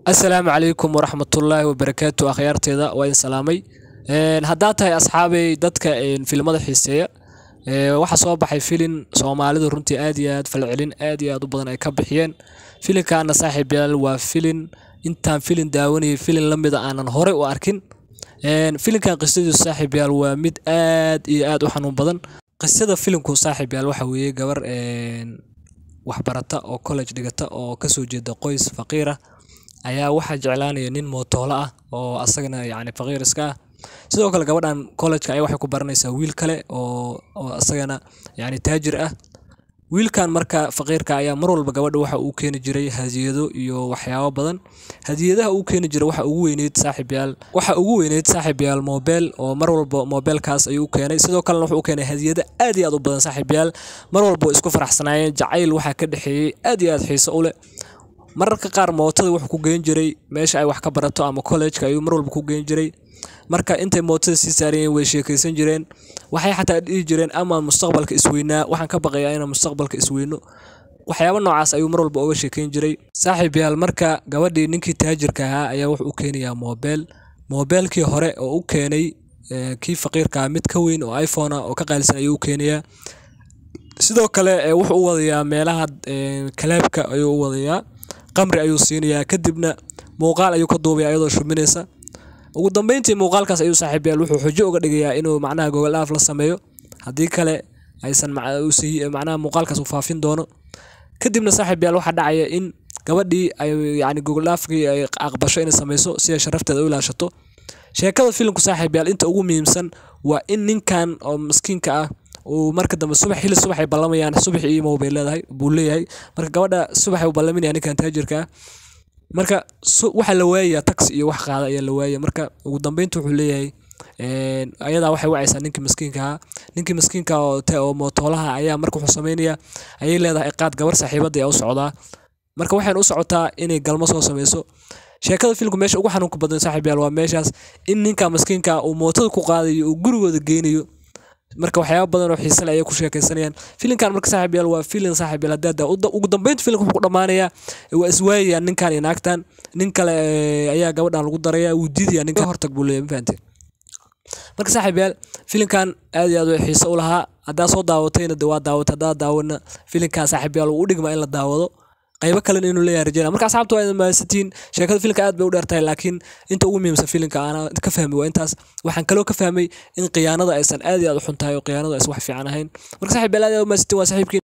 asalaamu calaykum waraxmatullaahi wabarakaatu akhyaarteeda waa idin salaamay haddaa tahay asxaabey dadka filimada xiiseeya waxaa soo baxay filin soomaalidu runtii aad iyo aad falcelin aad iyo aad u badan ay ka bixiyeen filinkaana saaxiib yaal waa filin intaan filin daawanayay filin la mida aanan horey u arkin filinkan qisadiisu saaxiib yaal waa mid aad iyo aad u xanuun badan qisada filinku saaxiib yaal waxa weeye gabar waxbarata oo college dhigata oo kasoo jeeda qoys faqiir ah ayaa waxaa jeclaanaya nin mootoolo ah oo asagana yacni faqiir iska ah sidoo kale gabadhan college-ka ayaa waxay ku baranaysaa wiil kale oo oo asagana yacni taajir ah wiilkan marka faqiirka ayaa mar walba gabadha waxa uu keeni jiray hadiyado iyo waxyaabo badan hadiyadaha uu keeni jiray waxa ugu weyneyd saaxiib yaal waxa ugu weyneyd saaxiib yaal moobeel oo mar walba moobeelkaas ayuu u keenay sidoo kalena wuxuu u keenay hadiyado aad iyo aad u badan saaxiib yaal mar walba way isku faraxsanaayeen jacayl waxaa ka dhexeeyey aad iyo aad xiiso u leh mararka qaar mootada wuxuu ku geyn jiray meesha ay wax ka barato ama college-ka ayuu mar walba ku geyn jiray marka intay mootada sii saarayeen way sheekaysan jireen waxay xataa dhihi jireen ama mustaqbalka isweynaa waxaan ka baqayaa inaan mustaqbalka isweyno waxyaabo noocaas ayuu mar walba uga sheekayn jiray saaxiib yaal marka gabadhii ninkii taajirka ahaa ayaa wuxuu u keenayaa moobeel moobeelkii hore oo u keenay kii faqiirka mid ka weyn oo iphone ah oo ka qaalisan ayuu u keenayaa sidoo kale wuxuu u wadayaa meelaha kalaabka ayuu u wadayaa qamri ayuu siinayaa kadibna muuqaal ayuu ka duubaya iyadoo shuminaysa ugu dambeyntii muuqaalkaas ayuu saaxiib yaal wuxuu xujo uga dhigayaa inuu macnaha gogol dhaaf la sameeyo haddii kale aysan macnaha muuqaalkaas u faafin doono kadibna saaxiib yaal waxaa dhacaya in gabadhii ay yacni gogol dhaafkii ay aqbasho inay sameyso si ay sharafteeda u ilaashato sheekada filimku saaxiib yaal inta ugu muhiimsan waa in ninkan oo miskiinka ah uu marka dambe subax xilli subax ay ballamayaan subax iyo imow bay leedahay buu leeyahay marka gabadha subax uu ballaminaya ninkan taajirka ah marka waxaa la waayayaa taxi iyo wax qaada ayaa la waayaya marka ugu dambeynta wuxuu leeyahay ayadaa waxay wacaysaa ninkii miskiinka ahaa ninkii miskiinka oo oo mootoolaha ayaa marka wuxuu sameynayaa ayay leedahay qaad gabar saaxiibadii u socdaa marka waxayna u socotaa inay galmo soo sameyso sheekada filmku meesha ugu xanuunka badan saaxiib yaal waa meeshaas in ninka miskiinka uu mootada ku qaadayo uu gurigooda geynayo marka waxyaaba badan oo xiise leh ayay ku sheekaysanayaan filinkan marka saaxiib yaal waa filin saaxiib yaal haddaa ugu dambeynta filimka wuxuu ku dhammaanayaa waa iswaayayaan ninkan iyo naagtan nin kale ayaa gabadhan lagu daraya wuu diidayaa ninka hortag buu leeyahay ma fahanteen marka saaxiib yaal filinkan aad iyo aad way xiise u lahaa haddaa soo daawatayna de waa daawatay haddaa daawana filinkan saaxiib yaal wuu u dhigmaa in la daawado qaybo kalena inuu leeyahay rajayna marka asxaabta waa mahadsantihiin sheekada filimka aad bay u dheertahay laakiin inta ugu muhiimsan filimka ana ka fahmay waa intaas waxaan kaloo ka fahmay in khiyaanada aysan aad iyo aad u xun tahay oo khiyaanadu aysan wax fiican ahayn marka saaxiib yaal aad iyo aad u mahadsantiin waa saaxiibkiin